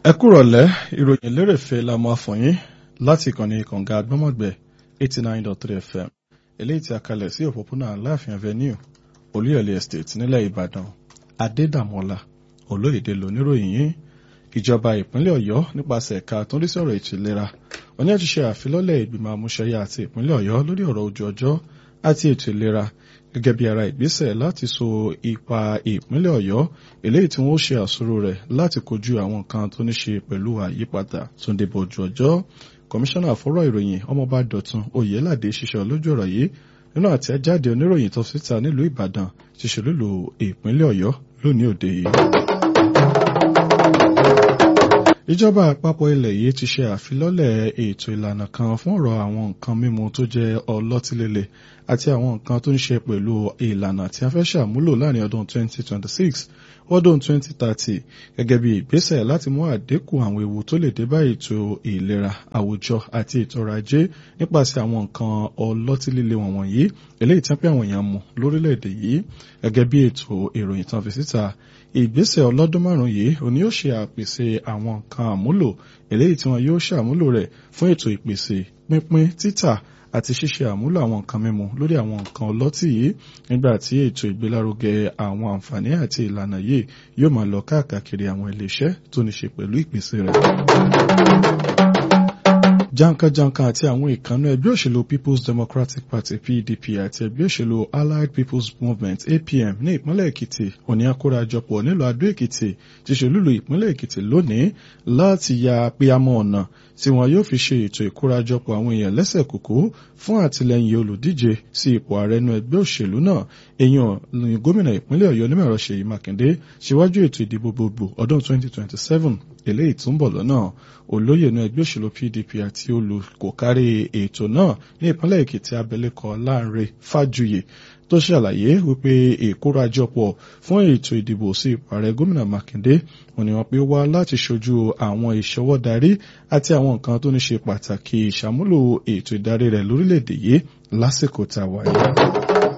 ẹ kúrọ̀lẹ́ ìròyìn lérèfé la máa fún yín láti ìkànnì kànga agbọ́mọ̀gbẹ́ eighty nine dot three fm eléyìí tí a kalẹ̀ sí òpópónà aláàfin avenue olúyọ̀lé estate nílẹ̀ ìbàdàn adédàmọ́lá olóyèdè lóníròyìn yín ìjọba ìpínlẹ̀ ọ̀yọ́ nípasẹ̀ ẹ̀ka tó ń rí sọ̀rọ̀ ètò ìlera wọ́n ní àti ṣe àfilọ́lẹ̀ ìgbìmọ̀ àmúṣẹyà àti ìpínlẹ̀ ọ̀yọ́ lórí ọ̀rọ̀ ojú ọjọ́ àti ètò ìlera gẹ́gẹ́ bí ara ìgbésẹ̀ láti so ipa ìpínlẹ̀ ọ̀yọ́ eléyìí tí wọ́n ṣe àsọ̀rọ̀ rẹ̀ láti kojú àwọn nǹkan tó ní ṣe pẹ̀lú àyípadà tó ń débò ojú ọjọ́ kọmíṣánná àfọ́rọ̀ ìròyìn ọmọọba dọ̀tun oyèládé ṣiṣẹ́ lójú ọ̀rọ̀ yìí nínú àtẹ̀jáde oníròyìn tó síta nílùú ìbàdàn ti ṣèlúlù ìpínlẹ̀ ọ̀yọ́ lónìí òde yìí ìjọba àpapọ̀ ilẹ̀ yìí ti ṣe àfilọ́lẹ̀ ètò ìlànà kan fún ọ̀rọ̀ àwọn nǹkan mímu tó jẹ́ ọlọ́tílélè àti àwọn nǹkan tó ń ṣe pẹ̀lú ìlànà tí a fẹ́ ṣàmúlò láàrin ọdún 2026 ọdún 2030 gẹ́gẹ́ bí ìgbésẹ̀ láti mú àdínkù àwọn ewu tó lè dé bá ètò ìlera àwùjọ àti ètò ọrọ̀ ajé nípasẹ̀ àwọn nǹkan ọlọ́tílélè wọ̀nyí eléyìí tí wọ́n pẹ́ àwọn èèyàn mu lórílẹ̀‐èdè yìí gẹ́gẹ́ bí ètò ìròyìn tán fi síta ìgbésẹ̀ ọlọ́dún márùn-ún yìí òní yóò ṣe àpèsè àwọn nǹkan àmúlò eléyìí tí wọn yóò ṣàmúlò rẹ̀ fún ètò ìpèsè pínpín títà àti ṣíṣe àmúlò àwọn nǹkan mímu lórí àwọn nǹkan ọlọ́tì yìí nígbà tí ètò ìgbélárugẹ àwọn àǹfààní àti ìlànà yìí yóò máa lọ káàkiri àwọn iléeṣẹ́ tó ní ṣe pẹ̀lú ìpèsè rẹ̀ jankan-jankan àti àwọn ìkànnì ẹgbẹ́ òṣèlú people's democratic party pdp àti ẹgbẹ́ òṣèlú allied people's movement apm ní ìpínlẹ̀ èkìtì òní àkórajọpọ̀ nílùú adó èkìtì ti ṣèlúlù ìpínlẹ̀ èkìtì lónìí láti ya píamọ́ ọ̀nà tí wọn yóò fi ṣe ètò ìkórajọpọ̀ àwọn èèyàn lẹ́sẹ̀ kúkú fún àtìlẹyìn olùdíje sí ipò ààrẹ inú ẹgbẹ́ òṣèlú náà èèyàn ní gómìnà ìpínlẹ̀ ọ̀yọ́ onímọ̀ẹ̀rọ ṣèyí mákindé síwájú ètò ìdìbò gbogbo ọdún 2027 eléyìí tó ń bọ̀ lọ́nà olóyè inú ẹgbẹ́ òṣèlú pdp àti olùkòkárí ètò náà ní ìpínlẹ̀ èkìtì abilékọ láńre fájuyè tó ṣàlàyé wípé ìkórajọpọ̀ fún ètò ìdìbò sí ipò ààrẹ gómìnà mákindé wọn ni wọn pé wá láti ṣojú àwọn ìṣọwọ́darí àti àwọn nǹkan tó ní ṣe pàtàkì ìṣàmúlò ètò ìdarí rẹ̀ lórílẹ̀‐èdè yìí lásìkò tá a wáyé.